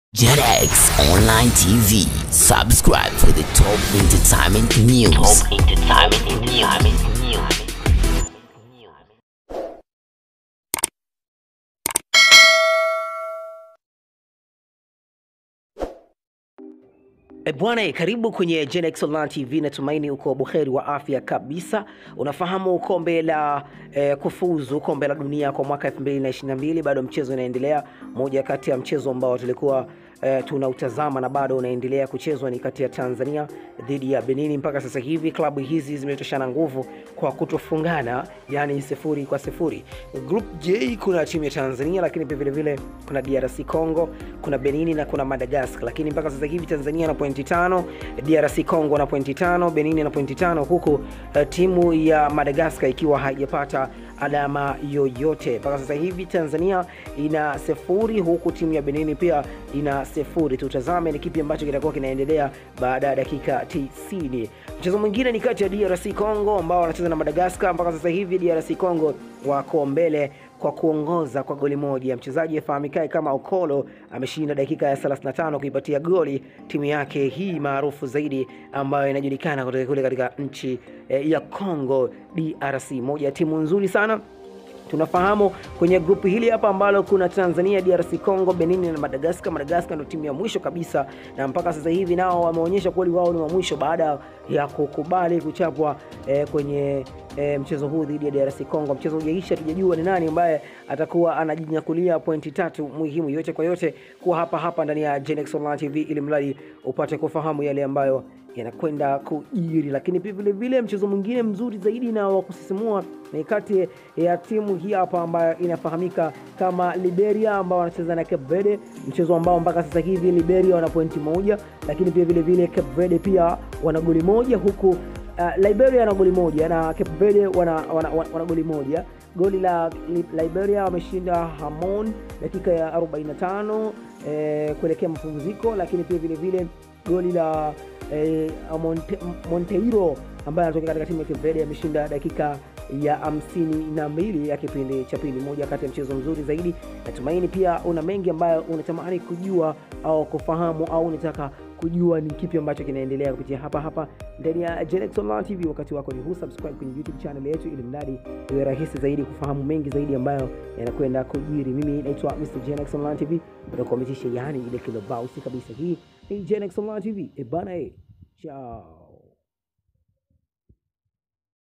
JetX Online TV. Subscribe for the top entertainment news. Top entertainment news. E bwana, karibu kwenye Genex Online TV. Natumaini uko buheri wa afya kabisa. Unafahamu kombe la eh, kufuzu kombe la dunia kwa mwaka 2022 bado mchezo unaendelea. Moja kati ya mchezo ambao tulikuwa eh, tunautazama na bado unaendelea kuchezwa ni kati ya Tanzania dhidi ya Benini. Mpaka sasa hivi klabu hizi zimetoshana nguvu kwa kutofungana, yani sifuri kwa sifuri. Group J kuna timu ya Tanzania, lakini pia vile vile kuna DRC Congo, kuna Benini na kuna Madagascar, lakini mpaka sasa hivi Tanzania na pointi tano, DRC Congo na pointi tano, Benini na pointi tano, huku uh, timu ya Madagascar ikiwa haijapata alama yoyote mpaka sasa hivi. Tanzania ina sifuri huku timu ya Benini pia ina sifuri. Tutazame ni kipi ambacho kitakuwa kinaendelea baada ya dakika 90. Mchezo mwingine ni kati ya DRC Congo ambao wanacheza na Madagascar. Mpaka sasa hivi DRC Congo wako mbele kwa kuongoza kwa goli moja. Mchezaji afahamikae kama Okolo ameshinda dakika ya 35 kuipatia goli timu yake hii maarufu zaidi ambayo inajulikana kutoka kule katika nchi eh, ya Congo DRC, moja ya timu nzuri sana tunafahamu kwenye grupu hili hapa ambalo kuna Tanzania, DRC Congo, Benin na Madagascar. Madagascar ndio timu ya mwisho kabisa, na mpaka sasa hivi nao wameonyesha kweli wao ni wa mwisho baada ya kukubali kuchapwa eh, kwenye eh, mchezo huu dhidi ya DRC Congo. Mchezo hujaisha, tujajua ni nani ambaye atakuwa anajinyakulia pointi tatu muhimu. Yote kwa yote, kuwa hapa hapa ndani ya Genex Online TV ili mradi upate kufahamu yale ambayo yanakwenda kujiri. Lakini pia vile vile mchezo mwingine mzuri zaidi na wa kusisimua ni kati ya timu hii hapa ambayo inafahamika kama Liberia ambao wanacheza na Cape Verde, mchezo ambao mpaka sasa hivi Liberia wana pointi moja, lakini pia vile vile Cape Verde pia wana goli moja huku Uh, Liberia wana goli moja na Cape Verde wana, wana, wana, wana goli moja. Goli la Liberia wameshinda Hamon dakika ya 45 eh, kuelekea mapumziko, lakini pia vile vile goli la eh, Monte, Monteiro ambaye anatoka katika timu ya Cape Verde ameshinda dakika ya hamsini na mbili ya kipindi cha pili, moja kati ya mchezo mzuri zaidi. Natumaini pia una mengi ambayo unatamani kujua au kufahamu au unataka kujua ni kipi ambacho kinaendelea kupitia hapa hapa ndani ya Genex Online TV. Wakati wako ni huu, subscribe kwenye YouTube channel yetu ili mradi iwe rahisi zaidi kufahamu mengi zaidi ambayo yanakwenda kujiri. Mimi naitwa Mr Genex Online TV, nakuamitisha yani ile kilobausi kabisa. Hii ni Genex Online TV, ebana, e, chao.